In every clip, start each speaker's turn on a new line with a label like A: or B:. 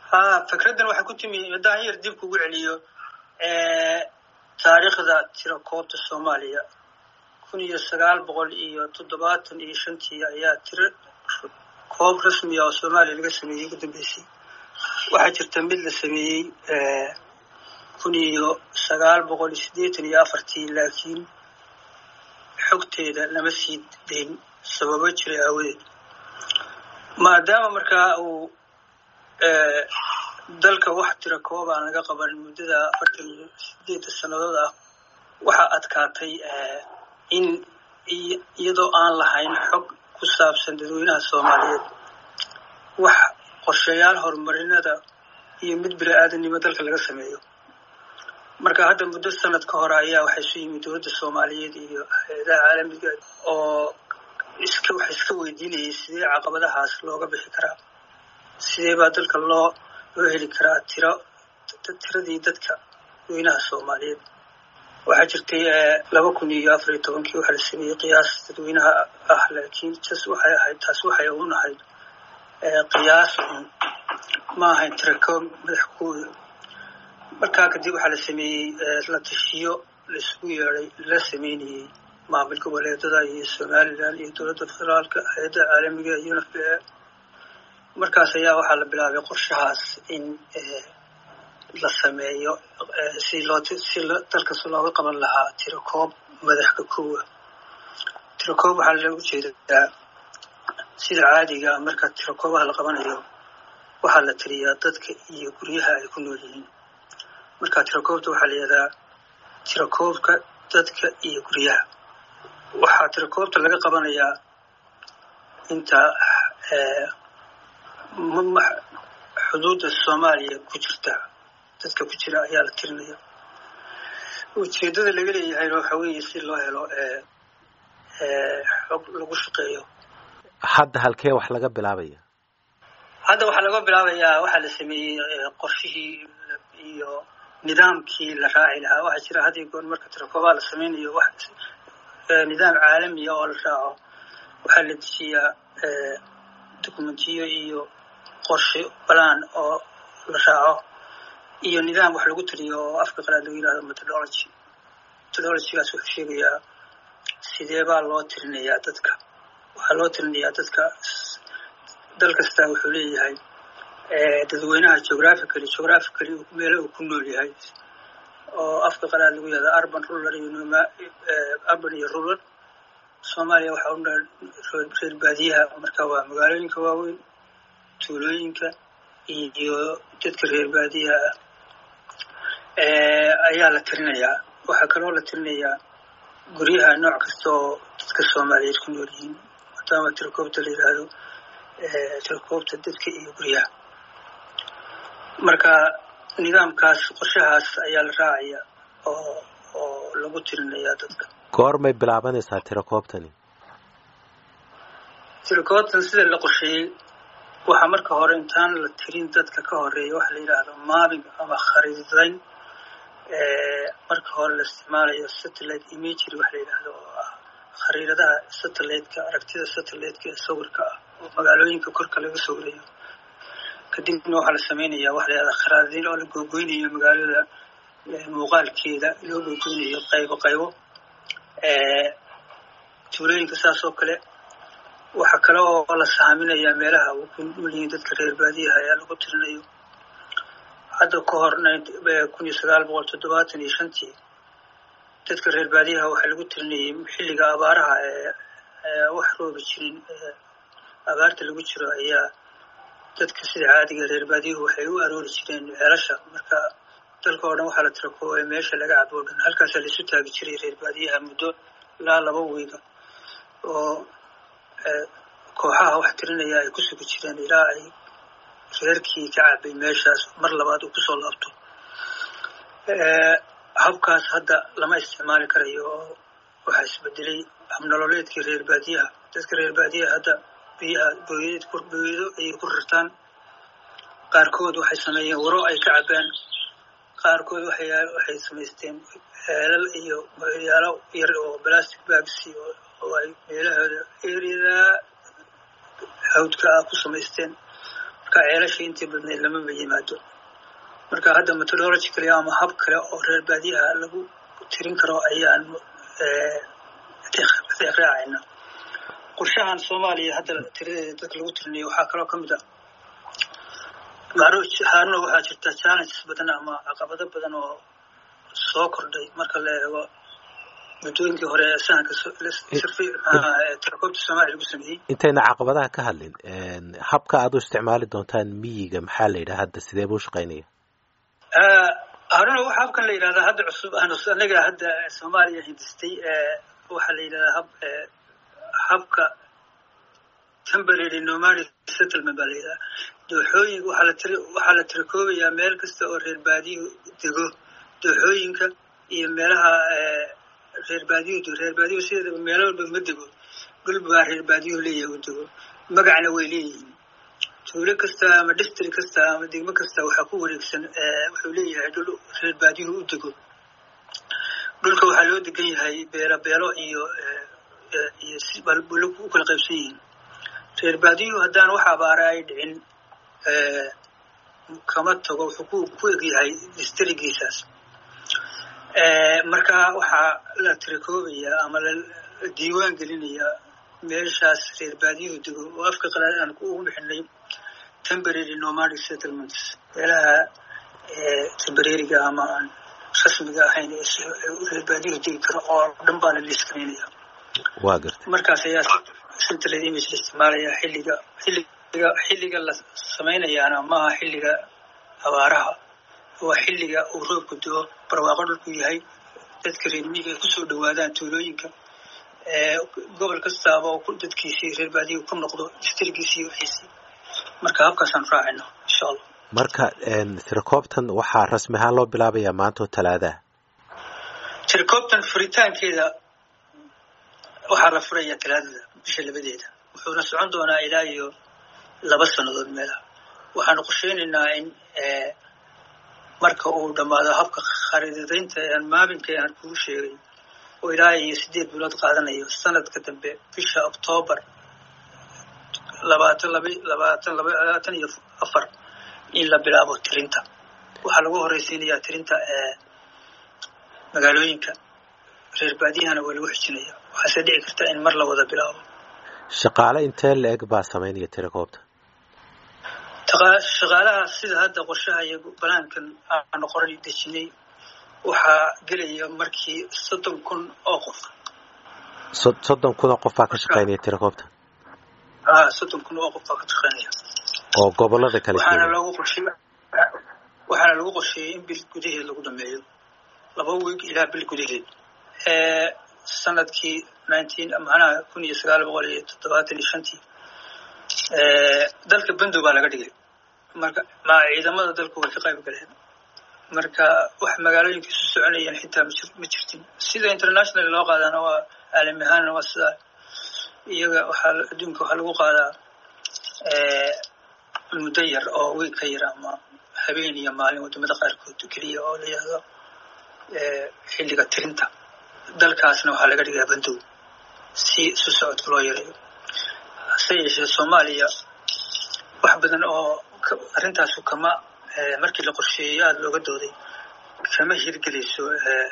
A: ha fikraddan waxay ku timi haddaan yar dib kugu celiyo taariikhda tirakoobta soomaaliya kun iyo sagaal boqol iyo toddobaatan iyo shantii ayaa tiro koob rasmiya oo soomaaliya laga sameeyey ugu dambeysay waxaa jirta mid la sameeyey kun iyo sagaal boqol iyo siddeetan iyo afartii laakiin xogteeda lama sii dayn sababo jiray aawadeed maadaama markaa uu dalka wax tira koob aan laga qaban muddada afartan iyo sideeda sannadood ah waxaa adkaatay in iyadoo aan lahayn xog ku saabsan dadweynaha soomaaliyeed wax qorshayaal horumarinada iyo mid bini aadamnimo dalka laga sameeyo marka hadda muddo sanad ka hore ayaa waxay isu yimid dowladda soomaaliyeed iyo hay-adaha caalamiga oo iska waxay iska weydiinayay sidee caqabadahaas looga bixi karaa sidee baa dalka loo loo heli karaa tiro tiradii dadka dadweynaha soomaaliyeed waxaa jirtay laba kun iyo afar iyo tobankii waxaa la sameeyey qiyaas dadweynaha ah laakiin tas waxay ahayd taas waxay un ahayd qiyaas un ma ahayn tirakoob madax kuoda markaa kadib waxaa la sameeyey la tashiyo laisugu yeeday la sameynayey maamul goboleedada iyo somalilan iyo dowladda federaalka hay-adda caalamiga iyo unf markaas ayaa waxaa la bilaabay qorshahaas in la sameeyo si loo si dalkas looga qaban lahaa tirakoob madaxka kowa tirakoob waxaa loogu jeedaa sida caadiga marka tirakoobaha la qabanayo waxaa la tiriyaa dadka iyo guryaha ay ku nool yihiin marka tirakoobta waxaa la yihahdaa tirakoobka dadka iyo guryaha waxaa tirakoobta laga qabanayaa inta xuduudda soomaaliya ku jirta dadka ku jira ayaa la tirinaya ujeeddada laga leeyahayna waxa weeye si loo helo xog lagu shaqeeyo
B: hadda halkee wax laga bilaabaya
A: hadda waxaa laga bilaabayaa waxaa la sameeyey qorshihii iyo nidaamkii la raaci lahaa waxaa jira had iyo goor marka tirakoobaha la sameynayo wax nidaam caalamiya oo la raaco waxaa la dejiyaa dokumentiyo iyo qorshe balaan oo la raaco iyo nidaam wax lagu tiriyo oo afka qalaad lagu yihahdo methodology methodologygaas wuxuu sheegayaa sidee baa loo tirinayaa dadka waxaa loo tirinayaa dadka dal kastaa wuxuu leeyahay dadweynaha geographically geographically meelo uu ku nool yahay oo afka qalaad lagu yihahdo urban rural iyo urban iyo rural soomaaliya waxaa u dhan reer baadiyaha marka waa magaalooyinka waaweyn tuulooyinka iyo dadka reer baadiyaha ah ayaa la tirinayaa waxaa kaloo la tirinayaa guryaha nooc kasta oo dadka soomaaliyeed ku nool yihiin maadaama tirakoobta la yidhaahdo tirakoobta dadka iyo guryaha marka nidaamkaas qorshahaas ayaa la raacaya oo oo lagu tirinayaa dadka
B: goormay bilaabanaysaa tirakoobtani
A: tirakoobtan sida la qorsheeyey waxaa marka hore intaan la tirin dadka ka horeeya waxa la yidhaahdo maabing ama khariidayn marka hore la isticmaalayo satellite imagery waxa la yidhaahdo oo ah khariiradaha satelliteka aragtida satelliteka ee sawirka ah oo magaalooyinka korka laga sawirayo kadibna waxaa la sameynaya waxa la yidhahda kharaadiin oo la googoynayo magaalada muuqaalkeeda loo googoynayo qaybo qaybo tuulooyinka saas oo kale waxaa kale oo la saaminayaa meelaha uu ku nool yihiin dadka reer baadiyaha ayaa lagu tirinayo hadda ka hor kun iyo sagaal boqol toddobaatan iyo shantii dadka reer baadiyaha waxaa lagu tirinayay xilliga abaaraha ee wax roobi jirin abaarta lagu jiro ayaa dadka sida caadiga reer baadiyuhu waxay u aroori jireen ceelasha marka dalka oo dhan waxaa la tirakoobay meesha laga cabo o dhan halkaasaa laisu taagi jiray reer baadiyaha muddo ilaa laba wiiga oo kooxaha wax tirinaya ay ku sugi jireen ilaa ay reerkii ka cabay meeshaas mar labaad uu kusoo laabto habkaas hadda lama isticmaali karayo oo waxaa isbedelay habnololeedkii reer baadiyaha dadka reer baadiyaha hadda biyaha booyad booyado ayay ku rirtaan qaarkood waxay sameeyeen waro ay ka cabaan qaarkood waxay waxay samaysteen heelal iyo yaalo yar oo plastic bags oo ay meelahooda eriyada hawdka ah ku samaysteen marka ceelashii intii badnayd lamaba yimaado marka hadda methodologically ama hab kale oo reer baadiyaha lagu tirin karo ayaan raacayna qorshahan soomaaliya hadda tiradeeda dadka lagu tirinayo waxaa kaloo ka mid a haaruna waxaa jirta challenges badan ama caqabado badan oo soo kordhay marka la eego muddooyinkii hore ee sahanka tirakoobta soomaaliya lagu sameeyey
B: intayna caqabadaha ka hadlin habka aad u isticmaali doontaan miyiga maxaa la yidhaha hadda sidee buu shaqaynaya
A: haruna waxa habkan la yidhahdaa hadda cusub anaga hadda soomaaliya hindistay waxaa la yidhahdaa hab habka temporary nomadic settlement baa la yidhahdaa dooxooyinka waxaa la tiri waxaa la tirakoobayaa meel kasta oo reer baadiyuhu dego dooxooyinka iyo meelaha reer baadiyuhu reer baadiyuhu sideedaba meelo walba ma dego dhul baa reer baadiyuhu leeyahay u dego magacna way leeyihiin tuulo kasta ama district kasta ama degmo kasta waxaa ku wareegsan wuxuu leeyahay dhul reer baadiyuhu u dego dhulka waxaa loo degan yahay beelo beelo iyo iyo sibulo u kala qaybsan yihiin reer baadiyuhu haddaan wax abaara ay dhicin kama tago wuxuu ku ku egyahay districtgiisaas marka waxaa la tirakoobayaa ama la diiwaan gelinayaa meeshaas reer baadiyuhu dego oo afka qalaad aan ugu bixinay temporary nomadic settlements meelaha temporariga ama aan rasmiga ahayn reer baadiyuhu degi karo oo dhan baa la liiskanaynaya
B: waa gartay
A: markaas ayaa central image la isticmaalaya xilliga xilliga xilliga la samaynayaana maaha xilliga abaaraha waa xilliga uu roobku do-o barwaaqo dhulku yahay dadka reer miyiga ay kusoo dhawaadaan tuulooyinka gobol kastaaba oo dadkiisii reer baadiyu ku noqdo distrigiisii wixiisii marka habkaasaan raacayno insha allah
B: marka tirakoobtan waxaa rasmi ahaan loo bilaabayaa maanta oo talaadaha
A: tirakoobtan furitaankeeda waxaa la furayaa talaadada bisha labadeeda wuxuuna socon doonaa ilaa iyo laba sannadood meelaha waxaanu qorsheynaynaa in marka uu dhammaado habka khariidadaynta aan maabinka aan kugu sheegay oo ilaa iyo sideed bilood qaadanayo sanadka dambe bisha octoobar labaatan laba labaatan labaatan iyo afar in la bilaabo tirinta waxaa lagu horeysiinayaa tirinta magaalooyinka reer baadiyahana waa lagu xijinaya waxaase dhici karta in mar la wada bilaabo
B: shaqaale intee la eg baa samaynaya tirakoobta
A: shaqaalaha sida hadda qorshaha iyo banaankan aanu qoran dejinay waxaa gelaya markii soddon kun oo qof
B: soddon kun oo qof baa ka shaqaynaya tirakoobta
A: a soddon kun oo qof baa ka shaqaynaya
B: oo gobolada kale
A: waxaana loogu qorsheey waxaana lagu qorsheeyey in bil gudaheed lagu dhameeyo laba wiig ilaa bil gudaheed sanadkii nineteen macnaha kun iyo sagaal boqol iyo toddobaatan iyo shantii dalka bendow baa laga dhigay marka ma ciidamada dalku way ka qayb galeen marka wax magaalooyinka isu soconayeen xitaa ma jirtin sida international loo qaadaana waa caalami ahaanna waa sidaa iyaga waxaa adduunka waxaa lagu qaadaa muddo yar oo wiig ka yar ama habeen iyo maalin wadamada qaarkood keliya oo la yihahdo xilliga tirinta dalkaasna waxaa laga dhigaa bandow si isu socodka loo yareeyo hase yeeshee soomaaliya wax badan oo arrintaasu kama markii la qorsheeyey aada looga dooday kama hirgelayso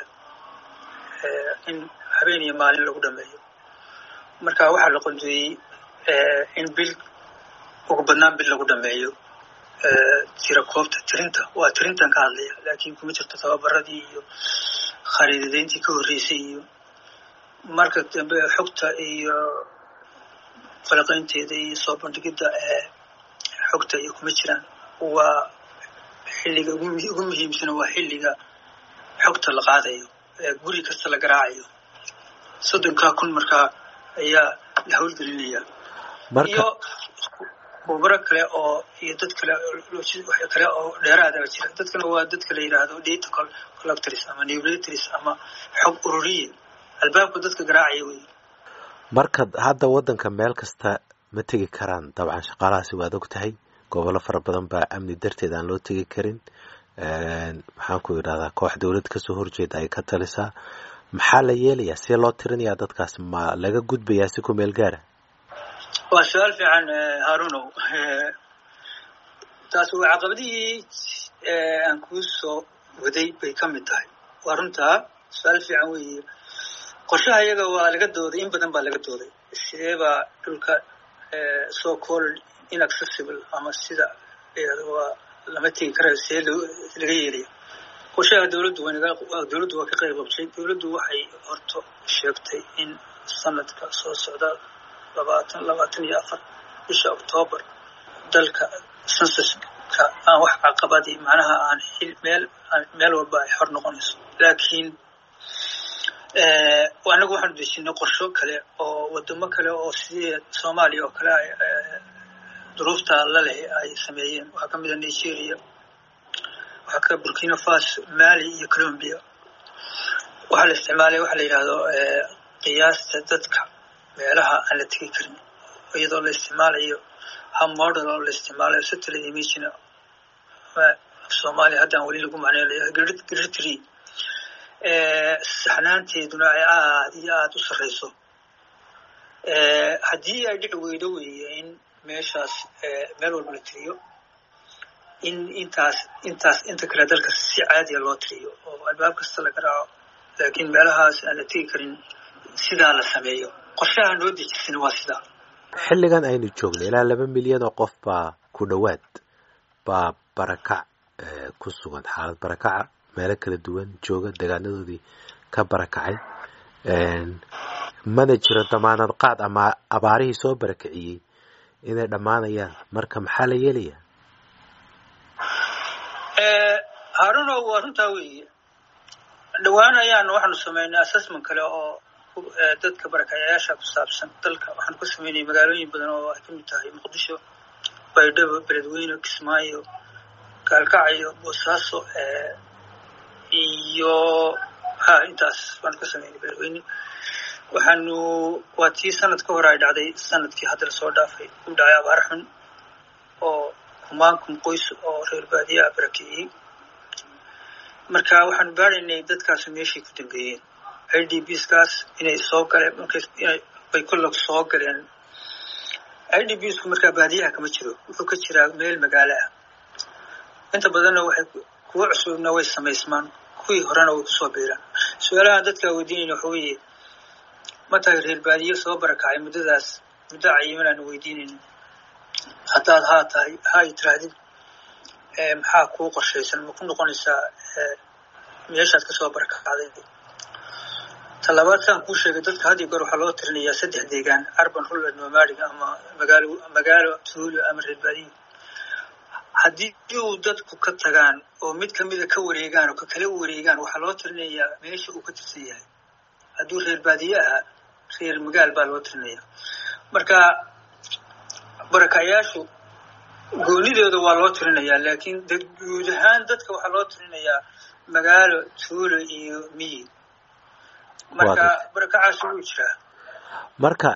A: in habeen iyo maalin lagu dhameeyo marka waxaa la qodoeyey in bil ugu badnaan bil lagu dhameeyo tirakoobta tirinta waa tirintan ka hadlaya laakiin kuma jirto tababaradii iyo khariidadayntii ka horreysay iyo marka dambe xogta iyo falaqaynteeda iyo soo bandhigidda xogta iyo kuma jiraan waa xilliga ugu muhiimsan waa xilliga xogta la qaadayo guri kasta la garaacayo soddonkaa kun markaa ayaa la howlgelinaya iyo khubaro kale oo iyo dad kale kale oo dheeraada jira dadkana waa dadka la yidhaahdo data collectors ama newlators ama xog ururiye albaabka dadka garaacaya wey
B: marka hadda waddanka meel kasta ma tegi karaan dabcan shaqaalahaasi waad og tahay gobollo fara badan baa amni darteed aan loo tegi karin maxaan ku idhahdaa koox dowladda kasoo horjeeda ay ka talisaa maxaa la yeelayaa see loo tirinayaa dadkaas ma laga gudbayaa si ku meel gaara
A: waa su-aal fiican harunow taas waa caqabadihii aan kuu soo waday bay ka mid tahay waa runtaa su-aal fiican weeye qorshaha iyaga waa laga dooday in badan baa laga dooday sidee baa dhulka so called inaccessible ama sida waa lama tegi karayo see laga yeelaya qorshaha dowladdu dowladdu waa ka qayb qabtay dowladdu waxay horto sheegtay in sanadka soo socda labaatan labaatan iyo afar bisha octoobar dalka sensuska aan wax caqabadi macnaha aan xil meel meel walba ay xor noqonayso laakiin anagu waxaanu dejinay qorsho kale oo wadamo kale oo sidii soomaaliya oo kale duruufta la leh ay sameeyeen waxaa kamid a nigeria waxaa ka burkina faso mali iyo colombia waxaa la isticmaalay waxa la yidhahdo qiyaasta dadka meelaha aan la tegi karin iyadoo la isticmaalayo hab model oo la isticmaalayo satellite imagina soomaaliya haddaan weli lagu macneynayo gritry saxnaanteeduna ay aada iyo aada u sarreyso haddii ay dhici weydo weeye in meeshaas meel walba la tiriyo in intaas intaas inta kale dalka si caadiya loo tiriyo oo albaab kasta laga raaco laakiin meelahaas aan la tegi karin sidaa la sameeyo qorshaha noo dejisana waa sidaa
B: xilligan aynu joogno ilaa laba milyan oo qof baa ku dhowaad baa barakac ku sugan xaalad barakaca meelo kala duwan jooga degaanadoodii ka barakacay mana jiro damaanad qaad ama abaarihii soo barakiciyey inay dhammaanayaan marka maxaa la yeelayaa
A: haruno waa runtaa weeye dhowaan ayaan waxaanu sameynay assessment kale oo dadka barakacayaasha ku saabsan dalka waxaanu ka sameynay magaalooyin badan oo ay kamid tahay muqdisho baydhabo beledweyne kismaayo gaalkacyo boosaaso iyo ha intaas baanu ka sameynay beledweyne waxaanu waa tii sanad ka hor ay dhacday sanadkii hadda lasoo dhaafay u dhacay abaar xun oo kumaankum qoys oo reer baadiyaha barakiciyey marka waxaanu baaraynay dadkaasu meeshay ku dambeeyeen i d b skaas inay soo galeen bay kolog soo galeen i d b sku markaa baadiyaha kama jiro wuxuu ka jiraa meel magaalo ah inta badanna waxay kuwa cusubna way samaysmaan kuwii horena way kusoo biiraan su-aalahan dadkaa weydiinayna waxa weeye ma tahay reer baadiye soo barakacay muddadaas muddo cayiman aanu weydiinayno haddaad haa tahay ha ay tiraahdid maxaa kuu qorshaysan ma ku noqonaysaa meeshaad kasoo barakacday talabaad saan kuu sheegay dadka had iyo goor waxaa loo tirinayaa saddex deegaan arban rural nomadic ama magaalo magaalo tuulo ama reer baadiye haddii uu dadku ka tagaan oo mid kamida ka wareegaan oo ka kala wareegaan waxaa loo tirinayaa meesha uu ka tirsan yahay hadduu reer baadiye ahaa reer magaal baa loo tirinaya marka barakayaashu goonidooda waa loo tirinayaa laakiin guud ahaan dadka waxaa loo tirinayaa magaalo tuulo iyo miyi marka barakacaasi wuu jiraa
B: marka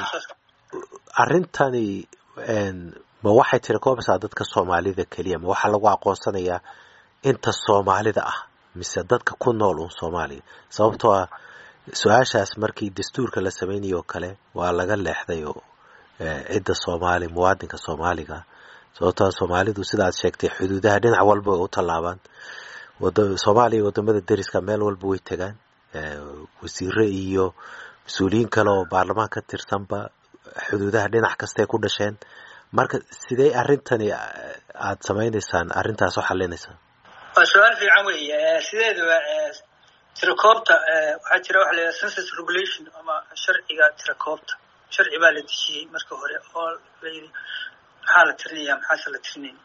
B: arrintani ma waxay tiri koobasaa dadka soomaalida keliya ma waxaa lagu aqoonsanayaa inta soomaalida ah mise dadka ku nool uun soomaaliya sababtoo ah su-aashaas markii dastuurka la sameynayoo kale waa laga leexday oo cidda soomaali muwaadinka soomaaliga sababtoo soomaalidu sidaad sheegtay xuduudaha dhinac walba way u tallaabaan soomaaliya iyo wadamada deriska meel walba way tegaan wasiire iyo mas-uuliyiin kale oo baarlamaan ka tirsanba xuduudaha dhinac kastay ku dhasheen marka sidee arrintani aada samaynaysaan arrintaas u xalinaysaan
A: waa su-aal fiican weeye sideedaba tirakoobta waxaa jira waxa la census regulation ama sharciga tirakoobta sharci baa la dejiyey marka hore oo layidhi maxaa la tirinaya maxaase la tirinayn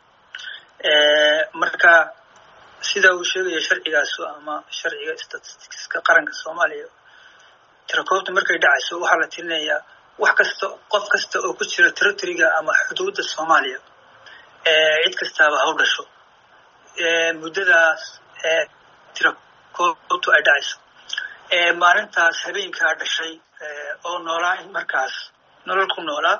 A: marka sida uu sheegaya sharcigaasu ama sharciga statisticska qaranka soomaaliya tirakoobta markay dhacayso waxaa la tirinayaa wax kasta qof kasta oo ku jira territoryga ama xuduudda soomaaliya cid kastaaba ha u dhasho muddadaas tirakoobtu ay dhacayso maalintaas habeenkaa dhashay oo noolaa in markaas nolol ku noolaa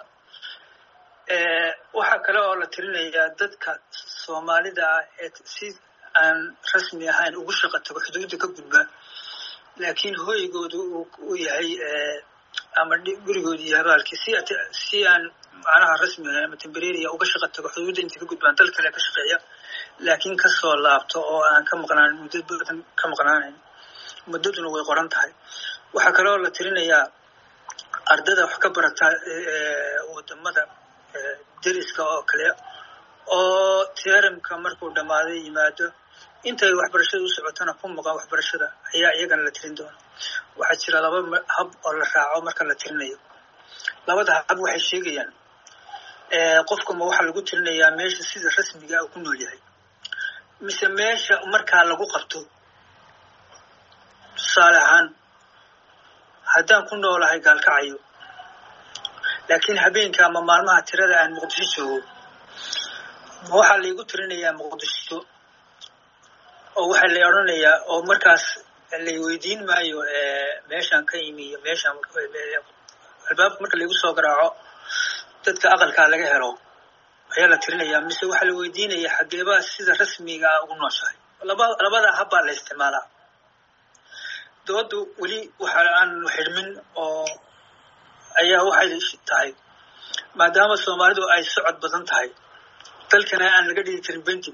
A: waxaa kale oo la tirinayaa dadka soomaalida ah ee si aan rasmi ahayn ugu shaqa tago xuduudda ka gudba laakiin hooygooda uu yahay ama gurigoodii habaalkii si si aan macnaha rasmi ahayn ama tembereria uga shaqa tago xuduudda intay ka gudbaan dal kale ka shaqeeya laakiin kasoo laabto oo aan ka maqnaan muddo badan ka maqnaanayn muddaduna way qoran tahay waxaa kaloo la tirinayaa ardada wax ka barata wadamada deriska oo kale oo teramka markuu dhammaaday yimaado intay waxbarashada u socotona ku maqan waxbarashada ayaa iyagana la tirin doona waxaa jira laba hab oo la raaco marka la tirinayo labada hab waxay sheegayaan qofka ma waxaa lagu tirinayaa meesha sida rasmiga uu ku nool yahay mise meesha markaa lagu qabto tusaale ahaan haddaan ku noolahay gaalkacayo laakiin habeenka ama maalmaha tirada aan muqdisho joogo ma waxaa laygu tirinayaa muqdisho oo waxaa lay odhanayaa oo markaas lay weydiin maayo meeshaan ka imi iyo meeshaan albaabka marka laygu soo garaaco dadka aqalkaa laga helo ayaa la tirinayaa mise waxaa la weydiinayaa xageebaa sida rasmiga ah ugu nooshahay laba labada habbaa la isticmaalaa doodu weli waxa aan xidhmin oo ayaa waxay tahay maadaama soomaalidu ay socod badan tahay dalkana aan laga dhigi karin benti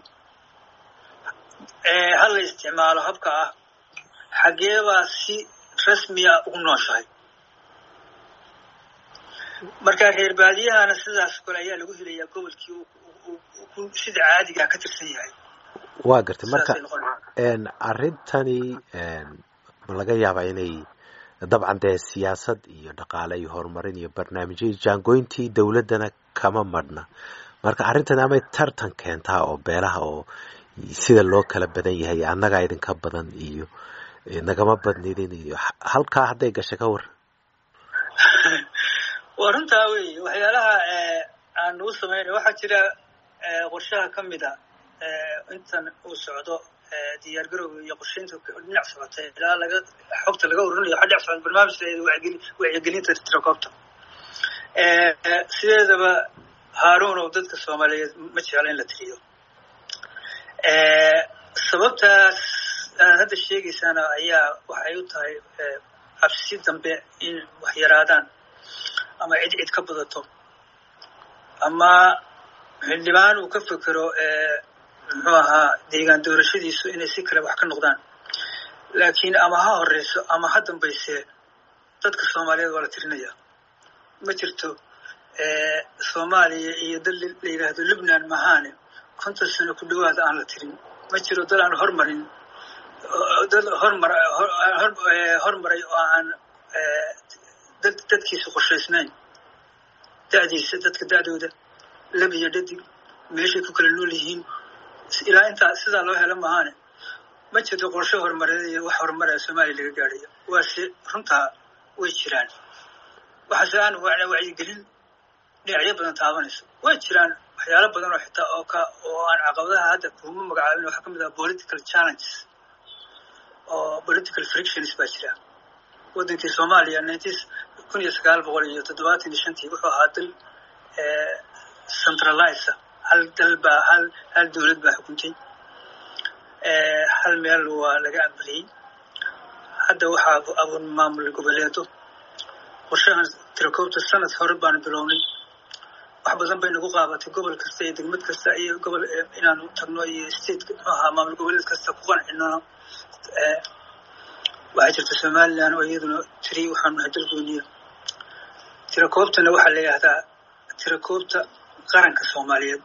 A: ha la isticmaalo habka ah xageebaa si rasmiya ugu nooshahay marka reer baadiyahana sidaas kole ayaa lagu helayaa gobolkii sida caadigaa ka tirsan yahay
B: waa gartay marka arrintani ma laga yaabaa inay dabcan dee siyaasad iyo dhaqaale iyo horumarin iyo barnaamijyo jaangooyntii dowladdana kama madhna marka arrintani amay tartan keentaa oo beelaha oo sida loo kala badan yahay annagaa idinka badan iyo nagama badnidin iyo halkaa hadday gashay ka war
A: waa runtaa wey waxyaalaha aan nagu sameynay waxaa jira qorshaha ka mid a intan uu socdo diyaar garowga iyo qorshaynta dhinac socotay ilaa laga xogta laga ururinayo waxa dhinac socda barnaamijka wacyigelinta tirakoobta sideedaba haaruun oo dadka soomaaliyeed ma jecla in la tiriyo sababtaas aad hadda sheegaysaana ayaa waxay u tahay cabsi dambe in wax yaraadaan ama cid cid ka badato ama xildhibaan uu ka fekero muxuu ahaa deegaan doorashadiisu inay si kale wax ka noqdaan laakiin ama ha horeyso ama ha dambayse dadka soomaaliyeed waa la tirinaya ma jirto soomaaliya iyo dal la yidhaahdo lubnan mahaane konton sano ku dhawaada aan la tirin ma jiro dal aan hormarin dal hormar hormaray oo aan dadkiisa qorshaysnayn da'diisa dadka da'dooda lab iyo dhadig meeshay ku kala nool yihiin ilaa intaa sidaa loo helo mahaane ma jirto qorshe horumareed iyo wax horumaraya soomaaliya laga gaadhayo waase runtaa way jiraan waxaase aan wana wacyigelin dhinacyo badan taabanayso way jiraan waxyaalo badan oo xitaa oo ka oo aan caqabadaha hadda kuma magacaabin waxaa ka mid ah political challenges oo political frictions baa jira waddankii soomaaliya nineteen kun iyo sagaal boqol iyo toddobaatan iyo shantii wuxuu ahaa dal centralize hal dal baa hal hal dowlad baa xukuntay hal meel waa laga ambaliyey hadda waxaa abuur maamul goboleedo qorshahan tirakoobta sanad hore baanu bilownay wax badan bay nagu qaabatay gobol kasta iyo degmad kasta iyo gobol inaanu tagno iyo state muxuu ahaa maamul goboleed kasta ku qancino waxaa jirta somalilan oo iyaduna tiri waxaanu nahay dalgooniya tirakoobtana waxaa la yidhahdaa tirakoobta qaranka soomaaliyeed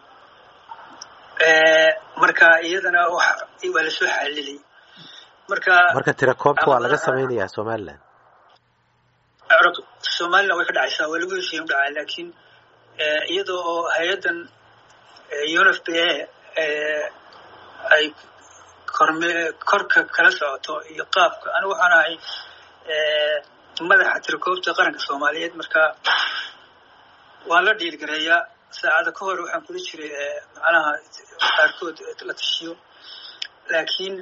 A: marka iyadana waa lasoo xalilay marka
B: marka tirakoobta waa laga samaynayaa somaliland
A: somaliland way ka dhacaysaa waa lagu heshiiya udhacaa laakiin iyada oo hay-addan unf b a ay korme korka kala socoto iyo qaabka anigu waxaan ahay madaxa tirakoobta qaranka soomaaliyeed marka waan la dhiilgareeyaa saacada ka hor waxaan kula jiray macnaha qaarkood la tashiyo laakiin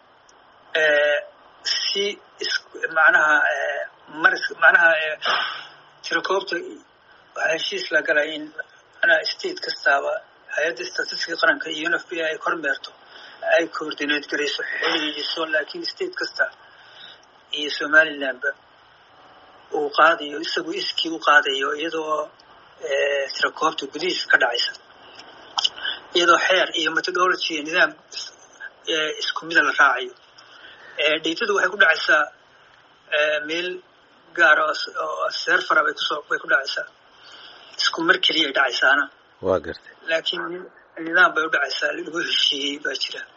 A: si is macnaha maris macnaha tirakoobta waxaa heshiis la galay in macnaha state kastaaba hay-adda statistiga qaranka iyo unf b ay kormeerto ay coordinate garayso xiliidiso laakiin state kasta iyo somalilandba uu qaadayo isagu iskii u qaadayo iyadoo tirakoobta gudihiisa ka dhacaysa iyadoo xeer iyo methodology iyo nidaam isku mida la raacayo datadu waxay ku dhacaysaa meel gaara oo serfara bay kusoo bay ku dhacaysaa isku mar keliya ay dhacaysaana
B: waa gartay
A: laakiin nidaam bay u dhacaysaa lagu heshiiyey baa jira